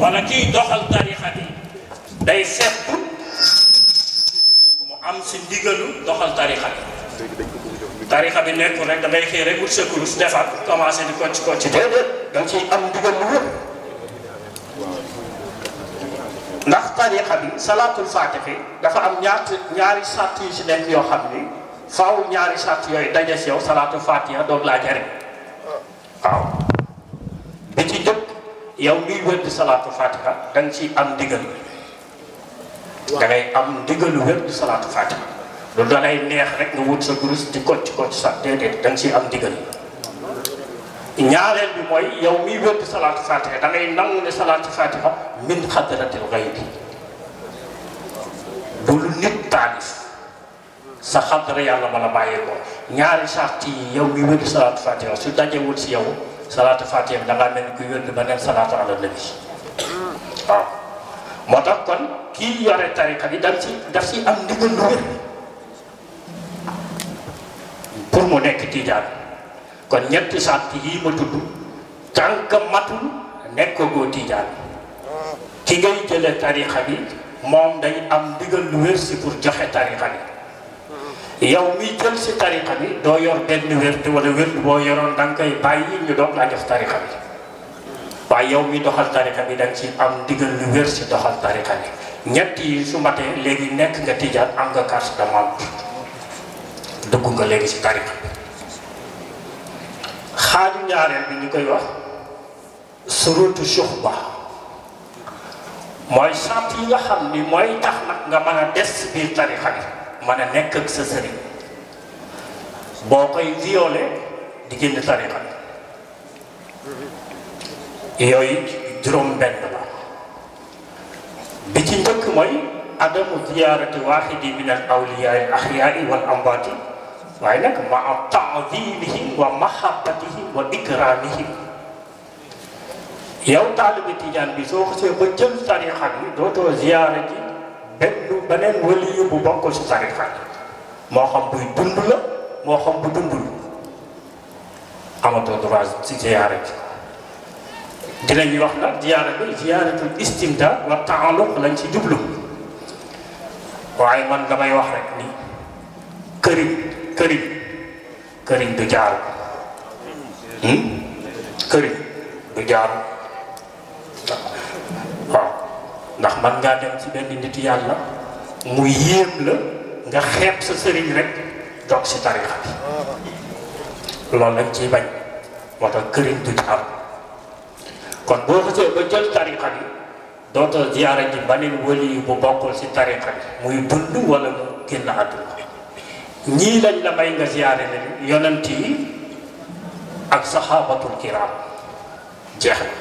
wala kiy doxal tarixa bi day fekk mu am si ndigalu doxal tarixa bi tarixa bi nekkul rek dangay xëy rek wut sa kurus defar commencé di kocc kocc déedéet da nga ciy am ndigal lu wér ndax tarixa bi salaatul faatihi dafa am ñaati ñaari sàtt yu si nekk yoo xam ni faaw ñaari sàtt yooyu daje si yow salaatul faatiha doog laa jariñ waaw bi ci jëkk yow miy wér di salaatul faatiha da nga ciy am ndigal da ngay am ndigalu wér di salaatul faatiha lu da lay neex rek nga wut sa gurus di kocc kocc sax déedéet da nga ciy am ndigal ñaareel bi mooy yow miy wér di salaatu fatiha da ngay nangu ne salaatu fatiha min xadratil xaybi du lu nit taalif sa xadra yàlla ma la bàyyee ko ñaari sart yi yow miy wér di salaatu fatiha su dajewul si yow salaatu fatiha bi da ngaa mel ni kuy wér di beneen salaatu ala nabi waaw moo tax kon kii yore tarika bi daf si daf si am ndigal lu wér pour mu nekk tijaan kon ñetti sàrt yii ma tudd tànk matul nekkagoo tijaan ki ngay jële tarixa bi moom day am ndigal lu wér si pour joxe tarixa bi yow mi jël si tarixa bi doo yor benn wérd wala wérd boo yoroon da nga koy bàyyi ñu doog laa jox tarixa bi waaye yow mi doxal tarixa bi da nga ci am ndigal lu wér si doxal tarixa bi ñett yi su matee léegi nekk nga tijaan am nga carte de membre dugg nga léegi si tarixa bi xaaju ñaareel bi ñu koy wax surutu suxba mooy sant yi nga xam ni mooy tax nag nga mën a des si biir tarixa bi mën a nekk ak sa sëriñ boo koy violé di génn tarixa bi yooyu juróom benn la bi ci njëkk mooy adamu ziyaarati waaxidi min al awliyaai axyaai wal amwaati waaye nag ma taadimihim wa mahabbatihim wa ikramihim yow taalibi tijaan bi soo xasee ba jël tarixa bi dootoo ziyaara ji benn beneen waliyu bu bokkul si tarixa bi moo xam buy dund la moo xam bu dundul amatoo droit si ziyaara ji dinañuy wax nag ziyaara bi ziyaaratul istimdaad wa taalluq lañ ci jublu waaye man damay wax rek ni këriñ këriñ këriñ du jaaru këriñ du jaaru waaw ndax man ngaa dem ci benn nit yàlla mu yéem la nga xeeb sa sëriñ rek dog si tarixa bi loolu lañ ciy bañ moo tax këriñ du jaaru kon boo xasee ba jël tarixa bi dootoo ziyaara ji baneen wali bu bokkul si tarixa bi muy dund wala mu génn àdduna ñii lañ la may nga ziyaare leen yonent yi ak saxaabatul kiram jeex na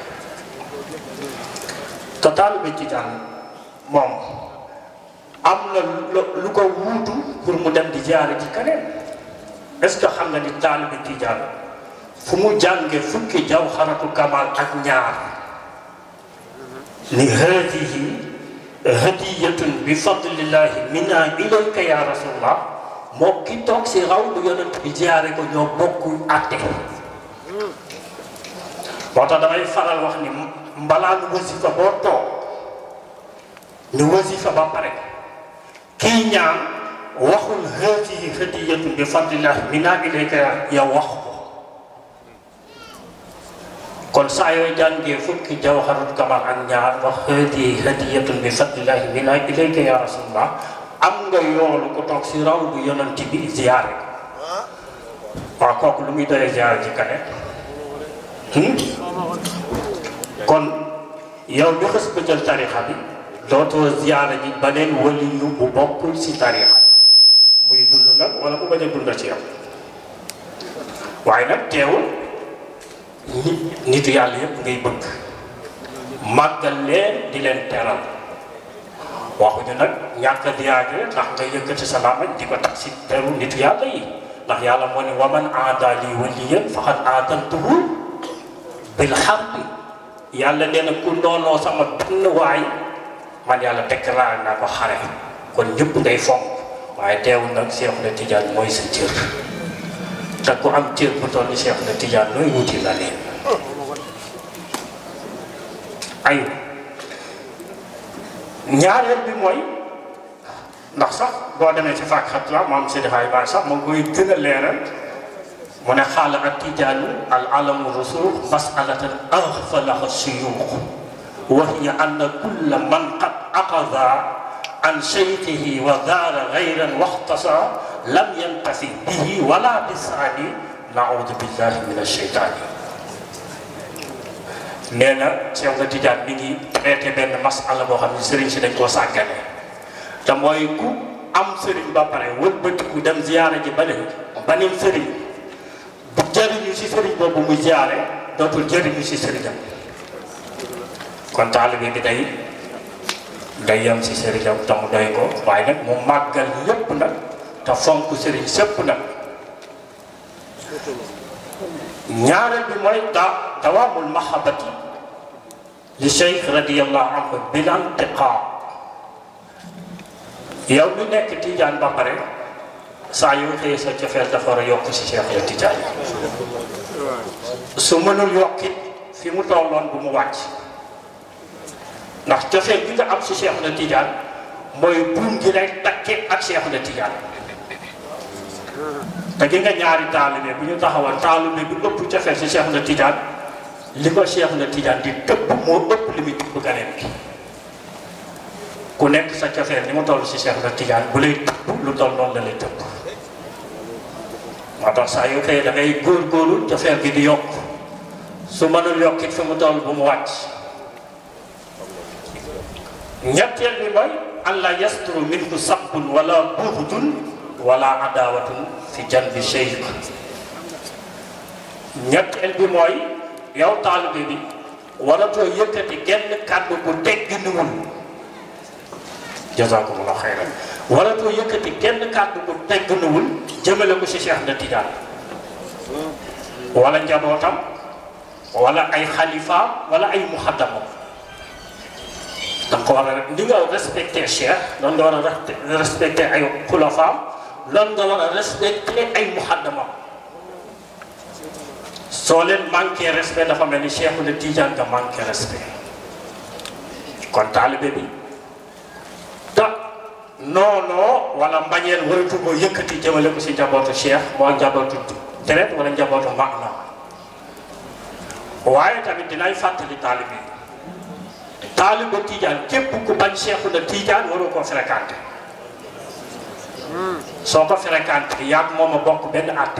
te taalibe tijaan moom am na lu ko wuutu pour mu dem di ziyaare ji keneen est-ce que xam nga ni taalibe tijaan fu mu jànge fukki jawharatul kamal ak ñaar ni hadihi hadiyatun bi fadlillahi minna ilayka ya rasulullah moo ki toog si raw lu yonent bi ziyaare ko ñoo bokk àtte moo tax damay faral wax ni mbalaa nu wasifa boo toog nu wasifa ba pare kii ñaan waxul hadihi hadiyatun bi fadlillahi minna ilayka yow wax ko kon saa yooy jàngee fukki jawharul kamal ak ñaar wax hadihi hadiyatun bi fadlillahi minna ilayka ya rasulullah am nga yoolu ko toog si raw bu yonent bi ziyaare ko waaw kooku lu muy doyee ziyaare ji kane kon yow ñu xës ba jël tarixa bi dootoo ziyaare ji beneen waliyu bu bokkul si tarixa muy dund nag wala mu bañ a dund ci yow waaye nag teewul nit nitu yàlla yëpp ngay bëgg màggal leen di leen teral waxuñu nag ñàkk a diyaage ndax nga yëkkati sa làmmiñ di ko tax si teru nitu yàlla yi ndax yàlla moo ne wa man aada li waliyan faqad aadantuhu bil harbi yàlla nee na ku noonoo sama benn waay man yàlla déclaré naa ko xare kon ñëpp ngay fonk waaye teewul nag Cheikh na Tidiane mooy sa cër te ku am cër bu toll ni Cheikh na Tidiane nooy wuti la leen ayu ñaareel bi mooy ndax sax boo demee ci fàkk xat la maam Seydi Xaay Baay sax moo koy gën a leeral mu ne xaala ak tijaanu al alamu rasul masalatan axfalaha suyuux wa hiya anna kulla man qad aqada an sheyxihi wa daara gayran waxtasa lam yantafi bihi wala bisaani naudu billahi min asheytaani nee na Cheikh nga Tijaan mi ngi traité benn masala boo xam ne sëriñ si dañ koo sàggane te mooy ku am sëriñ ba pare wëlbatiku dem ziyaara ji ba ne banim sëriñ bu jëriñu si sëriñ boobu muy ziyaare dootul jëriñu si sëriñam kon taalibe bi day day yem si sëriñam te mu doy ko waaye nag mu màggal lépp nag te fonk sëriñ sëpp nag ñaareel bi mooy da dawaamul mahabati li cheikh radiallahu anhu bilantiqaa yow mi nekk tijaan ba pare saa yoo xëyee sa cofeel dafa war a yokk si cheikh ya tijaan su mënul yokkit fi mu tolloon bu mu wàcc ndax cofeel bi nga am si cheikh na tijaan mooy buum gi lay takke ak cheikh na tijaan te gi nga ñaari taalibe bu ñu taxawal taalibe bi ëpp cofeel si cheikh na tijaan li ko cheikh na tijaan di tëbb moo ëpp li muy tëbb ganeen bi ku nekk sa cofeel ni mu toll si cheikh na tijaan bu lay tëbb lu toll noonu la lay tëbb moo tax saa yu xëyee da ngay góorgóorlu cofeel gi di yokk su mënul yokkit fi mu toll bu mu wàcc ñetteel bi mooy an la yasturu minhu sabbun wala buxdun wala adawatun fi janbi cheikh ñetteel bi mooy yow taalibe bi waratoo yëkkati genn kàddu bu tegginuwul jazakumullah xayran waratoo yëkkati genn kàddu bu tegginuwul jëmale ko si Cheikh na Tijaan wala njabootam wala ay xalifa wala ay muxaddamam da nga ko war a li nga respecté Cheikh loolu nga war a respecté ay xulafaam loolu nga war a respecté ay muxaddamam soo leen manqué respect dafa mel ni Cheikh na Tijaan nga manqué respect kon taalibe bi te noonoo wala mbañeel waratu ko yëkkati jëmale ko si njabootu Cheikh moo njabootu deret wala njabootu maana waaye tamit dinay fàttali taalibe yi taalibe Tijaan képp ku bañ Cheikh na Tijaan waroo koo fréquenté soo ko fréquenté yàgg moom a bokk benn àtte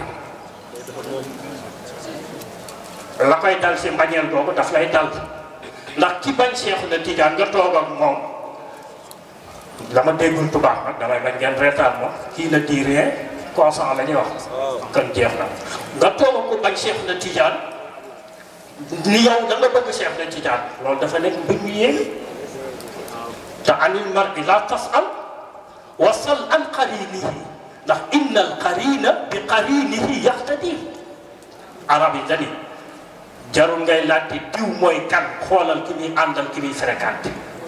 la koy dal si mbañeel googu daf lay dal ndax ki bañ Cheikh na Tijaan nga toog ak moom la ma déggul tubaab nag damay bañ ngeen reetaan ma kii na di rien consent la ñuy wax kon jeex na nga toog ko bañ Cheikh na Tijaan ni yow da nga bëgg Cheikh na Tijaan loolu dafa nekk mbir mu yéeme te anil mar'i la tas'al wa sal an qarinihi ndax inna al qarina bi qarinihi yaxtadi arab yi dani jarul ngay laajte diw mooy kan xoolal ki muy àndal ki muy fréquenté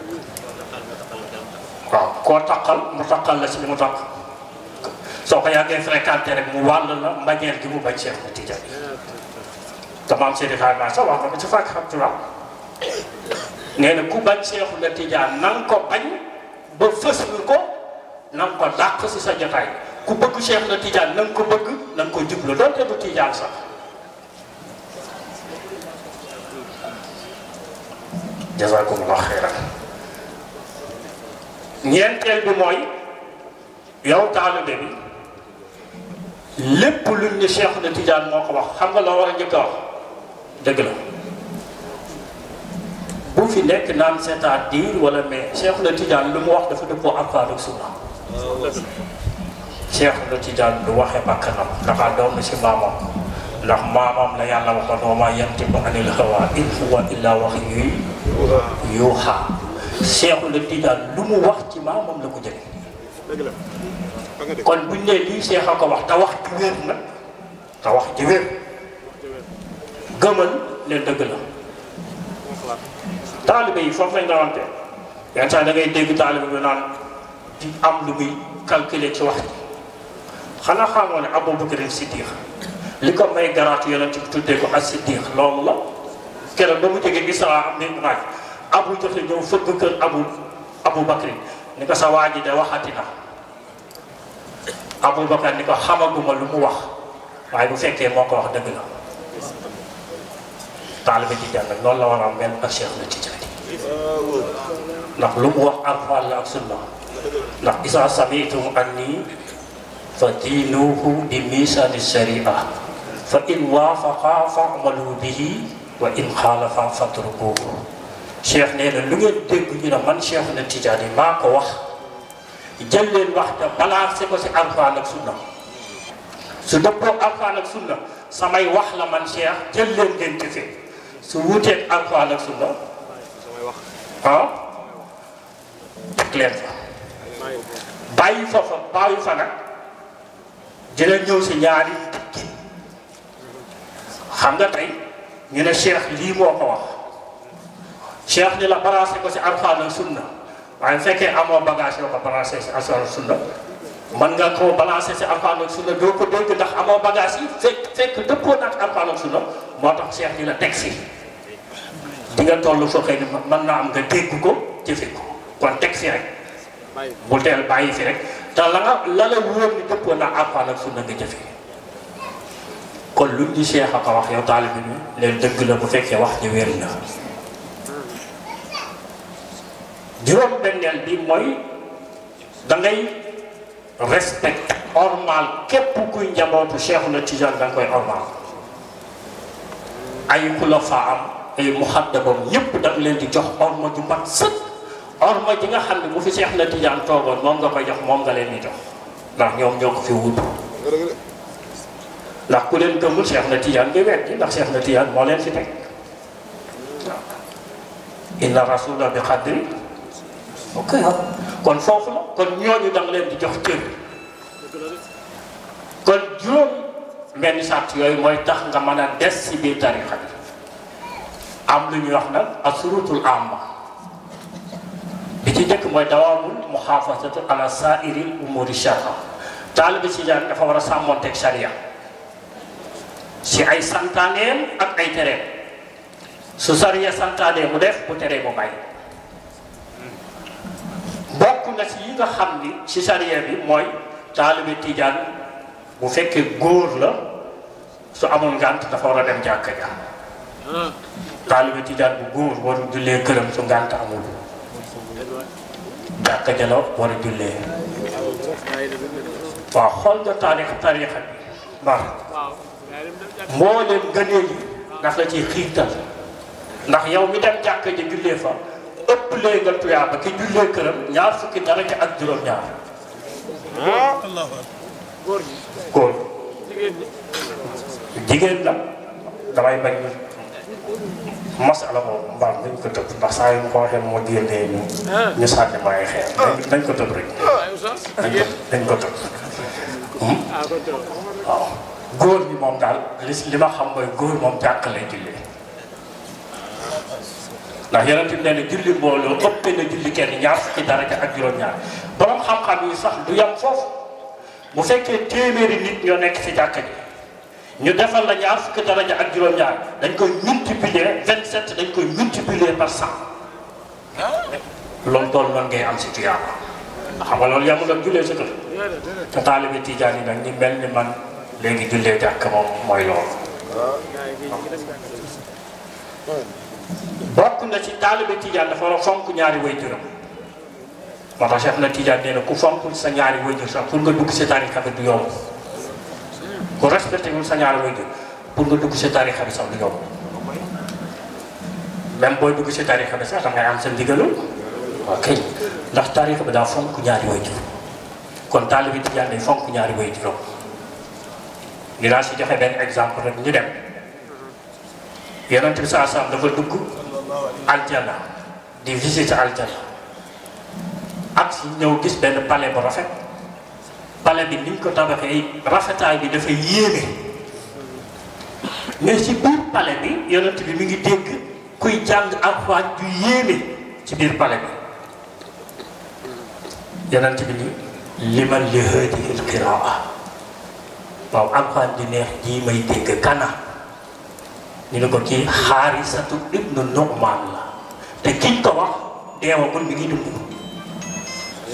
waaw koo taqal mu taqal la si li mu taq soo ko yàggee fréquenté rek mu wàll la mbañeel gi mu bañ Cheikh na Tijaan te maam Seydi Xaay Baay sax wax na ko ci fàkk xam turam nee na ku bañ Cheikh na Tijaan na nga ko bañ ba fës ko na nga ko dàq si sa jotaay ku bëgg Cheikh na Tijaan na nga ko bëgg na nga ko jublu doonte du Tijaan sax jazakumullah xeyran ñeenteel bi mooy yow taalibe bi lépp luñ ne Cheikh na Tijaan moo ko wax xam nga loo war a njëkk a wax dëgg la bu fi nekk naan c'est-à-dire wala mais Cheikh na Tijaan lu mu wax dafa dëppoo Alxuraan ak Sunna Cheikh na Tijaan du waxe bakkanam dafa doon si maamam ndax maamam la yàlla waxoon wa maa yantiqu anil hawaa in huwa illaa wahyun yuuhaa Cheikh na Tijaan lu mu wax ci maamam la ko jëlee kon buñ ne lii Cheikh a ko wax te wax ci wér nag te wax ci wér gëmal leen dëgg la taalibe yi foofu lañ rawante yenn saa da ngay dégg taalibe bi naan di am lu muy calculer ci wax ji xanaa xamoo ne Abu Bakr Siddiq li ko may garaatu yonent bi tuddee ko as Siddiq loolu la keroog ba mu jógee Isra am ni naaj abu joxe ñëw fëgg kër abu Aboubacry ni ko sa waa ji de waxati na Aboubacar ni ko xamaguma lu mu wax waaye bu fekkee moo ko wax dëgg la taalibe Tijaan nag noonu la war a mel ak Cheikh na Tijaan ndax lu mu wax alxuraan la ak sunna ndax isa samitum anni fa diinuhu bi misaani sharia fa in waafaqa fa'malu bihi wa in xaalafa fatrukuhu cheikh nee na lu ngeen dégg ñu ne man cheikh na Tijaan yi maa ko wax jël leen wax te balancé ko si alxuraan ak sunna su dëppoo alxuraan ak sunna samay wax la man cheikh jël leen ngeen jëfee su wuuteeg alxuraan ak sunna ah teg leen fa bàyyi fa fa bàyyi fa nag dina ñëw si ñaari tukki xam nga tey ñu ne cheikh lii moo ko wax cheikh ni la balancé ko si alxuraan ak sunna waaye fekkee amoo bagage yoo ko balancé si alxuraan ak sunna mën nga koo balancé si alxuraan ak sunna doo ko dégg ndax amoo bagage yi fekk fekk dëppoo nag alxuraan ak sunna moo tax cheikh ni la teg si di nga toll foo xëy ni mën naa am nga dégg ko jëfe ko kon teg fi rek bu teel bàyyi fi rek te la nga la la wóor ni dëppoo na alxuraan ak sunna nga jëfe kon luñ di cheikh a ko wax yow taalibe bi leen dëgg la bu fekkee wax ji wér na juróom benneel bi mooy da ngay respect ormal képp kuy njabootu cheikhu na tijaan da nga koy ormal ay xulafa am ay muxaddamam ñëpp da nga leen di jox orma ju mat sëkk orma ji nga xam ne bu fi Seex na Tijaan toogoon moom nga koy jox moom nga leen di jox ndax ñoom ñoo ko fi wutu ndax ku leen gëmul Seex na Tijaan nga weddi ndax Seex na Tijaan moo leen fi teg inna rasula bi xadri ok kon foofu la kon ñooñu da nga leen di jox cër kon juróom benn sart yooyu mooy tax nga mën a des si biir tarixa bi am lu ñuy wax nag asurutul amma bi ci njëkk mooy dawaamul muxaafasatu ala saairil umuri sharia taalibe si jaan dafa war a sàmmonteeg sharia si ay santaaneem ak ay tereem su sharia santaanee mu def bu teree mu bàyyi bokk na si yi nga xam ni si sharia bi mooy taalibe tijaan bu fekkee góor la su amul ngànt dafa war a dem jàkka ja taalibe tijaan bu góor waru jullee këram su ngànt amul jàkka ja la war a jullee waaw xool nga taarix tarixa bi baax mbooleem gënee yi daf la ciy xiirtal ndax yow mi dem jàkka ja jullee fa ëpp lee nga tuyaa ba ki jullee këram ñaar fukki daraja ak juróom-ñaar góor jigéen la damay bañ masala boobu mbaam dañ ko tëb ndax saa yu mu ko waxee moo génnee ñu ñu sànni ma ay xeer dañ ko tëb rek dañ ko tëb waaw góor ñi moom daal li li ma xam mooy góor moom jàkk lay jullee ndax yeneen bi nee na julli mbooloo ëpp na julli kenn ñaar fukki daraja ak juróom-ñaar borom xam-xam yi sax du yam foofu bu fekkee téeméeri nit ñoo nekk ci jàkka ji ñu defal la ñaar fukki daraja ak juróom-ñaar dañ koy multiplier 27 dañ koy multiplier par 100 loolu tool noonu ngay am si tuyaaba xam nga loolu yamul ak jullee sa kër te taalibe tijaan yi nag ñi mel ni man léegi jullee jàkk moom mooy loolu bokk na ci taalibe tijaan dafa war a fonk ñaari way juróom moo tax Cheikh na tijaan nee na ku fonkul sa ñaari way jur sax pour nga dugg si tarixa bi du yomb ku respecté wul sa ñaari way jur pour nga dugg si tarixa bi sax du yomb même booy dugg si tarixa bi sax da ngay am sa ndigalu ok ndax tarixa bi daa fonk ñaari way jur kon taalibe tijaan day fonk ñaari way juróom dinaa si joxe benn exemple rek ñu dem yonent bi saa saam dafa dugg aljana di visite aljana ak si ñëw gis benn palais bu rafet palais bi niñ ko tabaxee rafetaay bi dafa yéeme mais ci biir palais bi yonent bi mi ngi dégg kuy jàng alxuraan ju yéeme ci biir palais bi yonent bi ni liman li hadihi alqiraa waaw alxuraan di neex jii may dégg kana ñu ne ko kii xaarisatu ibnu Nu'man la te kiñ ko wax deewagul mi ngi dund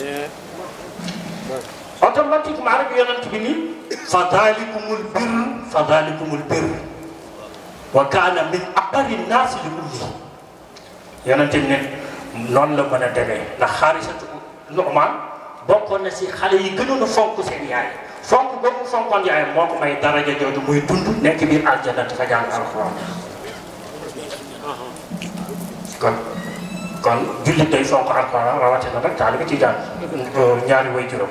automatiquement rek yonent bi ni fa dalikumul birr fa dalikumul birr wa kaana min aqari naasi li ummi yonent bi ne noonu la mën a demee ndax xaarisatu Nu'maan bokkoon na si xale yi gënoon a fonk seen yaay fonk boobu fonkoon yaay moo ko may daraja jooju muy dund nekk biir aljana dafa jàng alxuraan kon kon jullit day fonk alxuraan rawatina nag taalibe tijaan ñaari way juróom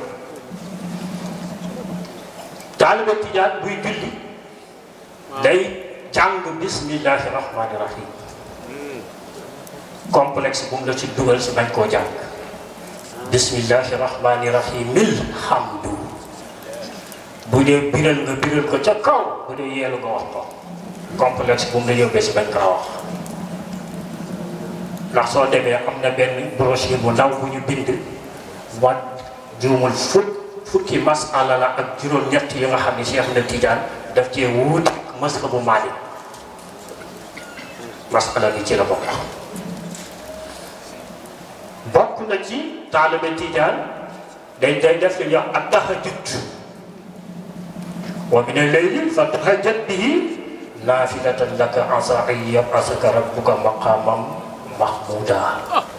taalibe tijaan buy julli day jàng bismillahi rahmaani rahim complexe bu mu la ci dugal si bañ koo jàng bismillahi rahmaani rahimil hamdu bu dee biral nga biral ko ca kaw bu dee yeelu nga wax ko complexe bu mu la yóbbee si bañ kaa wax ndax soo demee am na benn brochure bu ndaw bu ñu bind wa juumul fukk fukki masala la ak juróom-ñett yi nga xam ne Cheikh na Tidiane daf cee wuute ak mazhabu Maalik masala bi ci la bokk bokk na ci taalibe Tidiane day day def li ñuy wax ak tahajjud wa mina layli fa tahajjad bihi naafilatan laka asaa an yab'asaka rabbuka maqaaman mahmuuda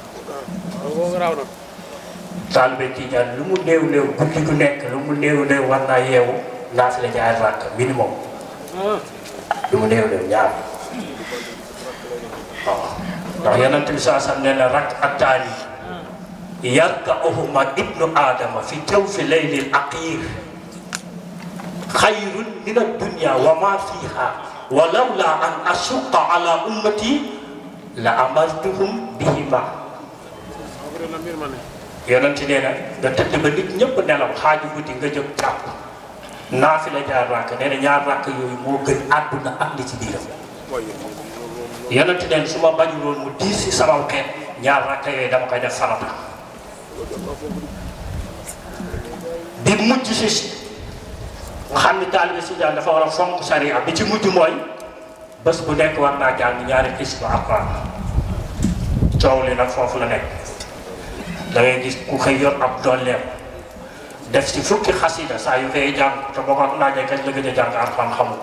taalibe Tijaan lu mu néew néew guddi gu nekk lu mu néew néew war naa yeewu naafila ñaari rakk minimum lu mu néew néew ñaar waaw ndax yonent bi saa sam nee na rakk attaani yarka'uhuma ibnu aadama fi jawfi laylil aqiir xayrun min addunya wa ma fiha wa lawla an ashuqqa ala ummati la amartuhum bihima yonent nee na nga tëdd ba nit ñëpp nelaw xaaju guddi nga jóg jàpp naafila ñaar rakk nee na ñaar rakk yooyu moo gën àdduna ak li ci biiram yonent nee na su ma bañuloon mu diis si sama xeet ñaar rakk yooyu dama koy def farata bi mujj si nga xam ni taalibe si daan dafa war a fonk sariya bi ci mujj mooy bés bu nekk war naa jàng ñaari xis bu alquran coow li nag foofu la nekk da ngay gis ku xëy yor ab dolleem def si fukki xasida saa yu xëyee jàng te boo ko laajee kañ la gëj a jàng alquran xamul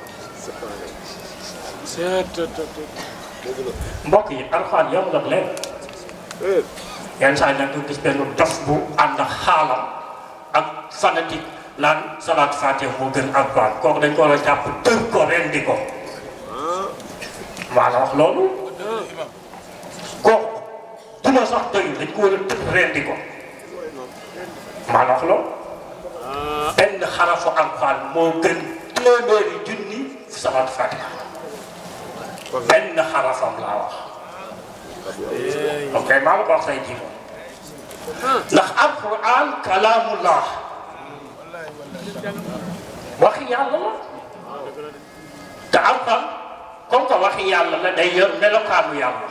mbokk yi alquran yomb ak leen yenn saa yi nag nga gis benn dof bu ànd ak xaalam ak fanatique naan salaat fatiha moo gën alquran kooku dañ ko war a jàpp tër ko rendi ko maa la wax loolu kooku duma sax doyul dañ ko war a tër rendi ko maa la wax loolu benn xarafu alquran moo gën téeméeri junni salaat fatiha benn xarafam laa wax ok maa la ko wax say ji ndax alquran kalaamullah waxi yàlla la te alquran comme que waxi yàlla la day yor melokaanu yàlla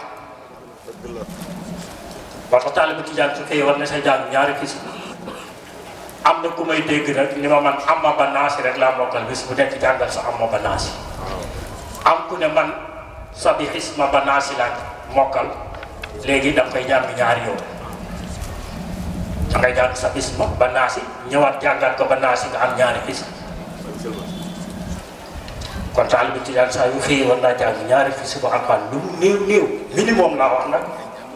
ba tax taalibe Tijaan su fekkee war na sa jàng ñaari kis am na ku may dégg nag ni ma man amma ba naasi rek laa mokkal bis bu nekk jàngal sa amma ba naasi am ku ne man sabi xisma ba naasi laa mokkal léegi da nga koy jàng ñaari yoon da ngay jàng sa xisma ba naasi ñëwaat jàngat ko ba naasi nga am ñaari xis kon taalibe Tijaan saa yu xëyee war naa jàng ñaari xis bu alxuraan lu mu néew néew minimum laa wax nag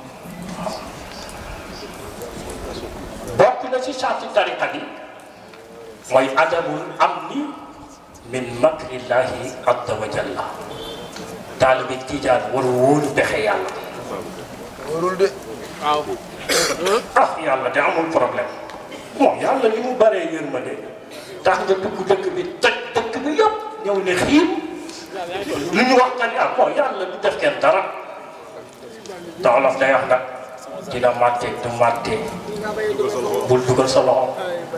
bokk na ci sarti tariqa bi mooy adamul amni min makrillahi azza wa jalla taalibe Tijaan war wóolu pexe yàlla warul de waaw ah yàlla de amul problème moom yàlla li mu baree yërmande tax nga dugg dëkk bi toj dëkk bi yëpp ñëw ne xiim lu ñu wax nga ni ah bon yàlla du def kenn dara te olof day wax nag dina màtte du màtte bul dugal sa loxo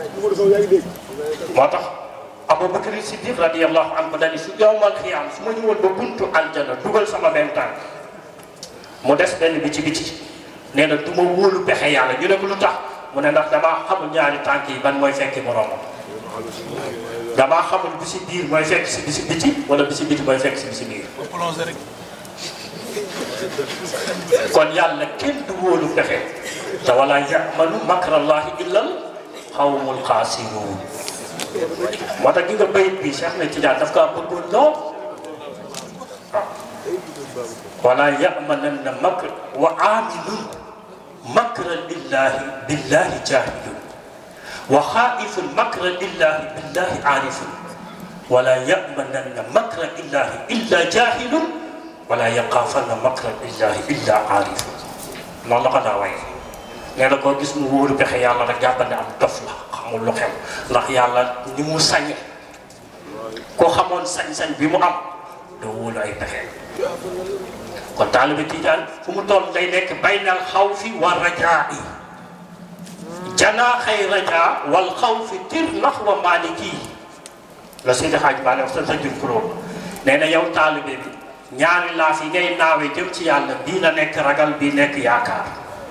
moo tax Abubakar Siddiq radiyallahu anhu dani su yowmal xiyaam su ma ñëwoon ba buntu aljana dugal sama benn tànk mu des benn bi ci biti nee na du ma wóolu pexe yàlla ñu ne ko lu tax mu ne ndax damaa xamul ñaari tànk yi ban mooy fekki moroomam damaa xamul bi si biir mooy fekk si bi si biti wala bi si biti mooy fekk si bi si biir plongé rek kon yàlla kenn du wóolu pexe te wala yamanu makrallahi illal xawmul xaasiruun moo tax gi nga bayit bi Cheikh na Tidiane daf kaa bëggoon lool waaw wala yamananna makr wa aminun makra lillahi billahi jahilun wa xaifun makra lillahi billahi arifun wala yamananna makra illahi illa jahilun wala yaqaafanna makra illahi illa arifun noonu la ko daa waye nee na koo gis mu wóoru pexe yàlla rek jàppal ne am dof la xamul lu xew ndax yàlla ni mu sañe koo xamoon sañ-sañ bi mu am doo wóolu ay pexe kon taalibe Tijaan fu mu toll day nekk baynal xawfi wa rajaa yi janaaxay rajaa wal xawfi tir nax wa maaliki la Seydi Hadj Malick wax sa sa jur kuróom nee na yow taalibe bi ñaari laaf yi ngay naawe jëm ci yàlla bii la nekk ragal bii nekk yaakaar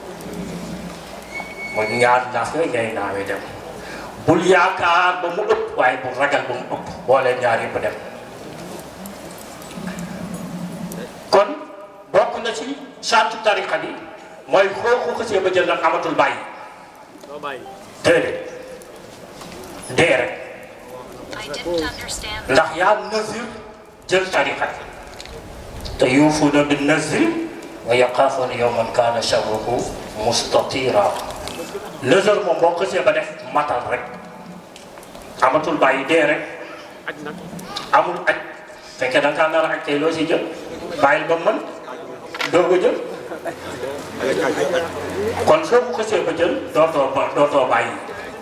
mooy ñaari laaf yooyu ngay naawe dem bul yaakaar ba mu ëpp waaye bul ragal ba mu ëpp boole ñaar yëpp dem kon bokk na ci sartu tariqa bi mooy xooxu xësee ba jël nag amatul bàyyi déedéet dee rek I didn't understand. ndax yaa nasir jël tariqa bi te yuufuuna bi nasir wa yaqaafuuna yawman kaana sharruhu mustatira nasir moom boo xësee ba def matal rek amatul bàyyi dee rek amul aj fekkee da nga kaa nar a aj kay loo si jël bàyyil ba mën doo ko jël kon soo ko xësee ba jël dootoo ba dootoo bàyyi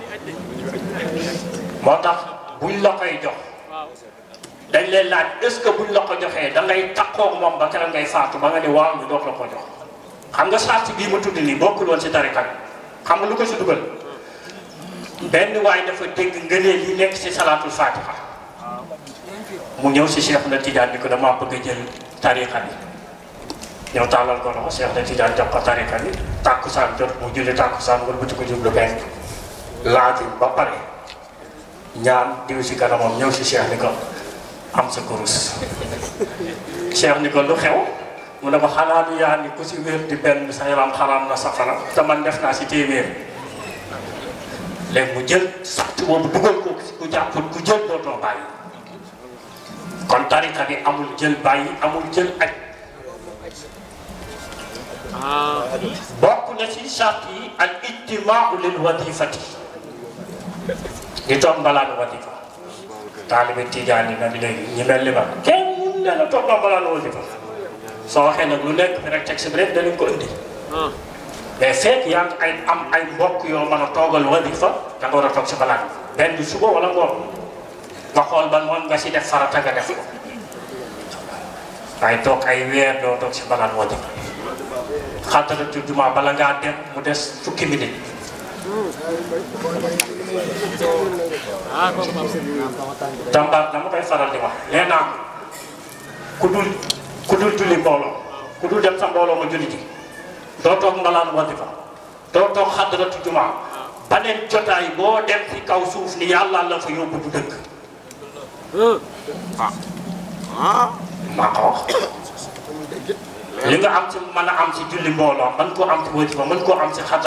moo tax buñ la koy jox dañ leen laaj est-ce que buñ la ko joxee da ngay takkoog moom ba keroog ngay faatu ba nga ne waaw ñu doot la ko jox xam nga sart bii ma tudd nii bokkul woon si tariqa bi xam nga lu ko si dugal benn waay dafa dégg ngëneel yi nekk si salaatul fatiha mu ñëw si Cheikh na Tidiane ni ko damaa bëgg a jël tariqa bi ñëw tàllal ko loxo Cheikh na Tidiane jox ko tariqa bi tàkkusaan jot mu julli tàkkusaan wala bëti ko jublu benn laajul ba pare ñaan diw si kanamam ñëw si Cheikh ni ko am sa kurus Cheikh ni ko lu xew mu ne ko xanaa du yaa ni ku si wér di benn sa yaram xaraam na safara te man def naa si téeméer léegi mu jël sart boobu dugal ko ku jàppul ku jël dootoo bàyyi kon tariqa bi amul jël bàyyi amul jël aj bokk na ci sart yi al ijtimaau lil wadifati di toog mbalaan wadifa taalibe tijaan yi nag léegi ñi mel ni ma kenn mun ne la toog na mbalaan wadifa soo waxee nag lu nekk fi rek texte bi rek danañ ko indi mais fekk yaa ngi ay am ay mbokk yoo mën a toogal wadifa da nga war a toog si mbalaan benn suba wala ngoon nga xool ban moom nga si def farata nga def ko waaye toog ay weer doo toog si mbalaan wadifa xataratu juma bala ngaa dem mu des fukki minute jàmbaar dama koy faral di wax nee naa ku dul ku dul julli mbooloo ku dul dem sa mbooloo ma julli ji doo toog mbalaan wadifa doo toog xadaratu juma baneen jotaay boo dem ci kaw suuf ni yàlla la fa yóbbu du dëkk maa ko wax li nga am ci mën a am ci julli mbooloo mën koo am ci wadifa mën koo am ci xadar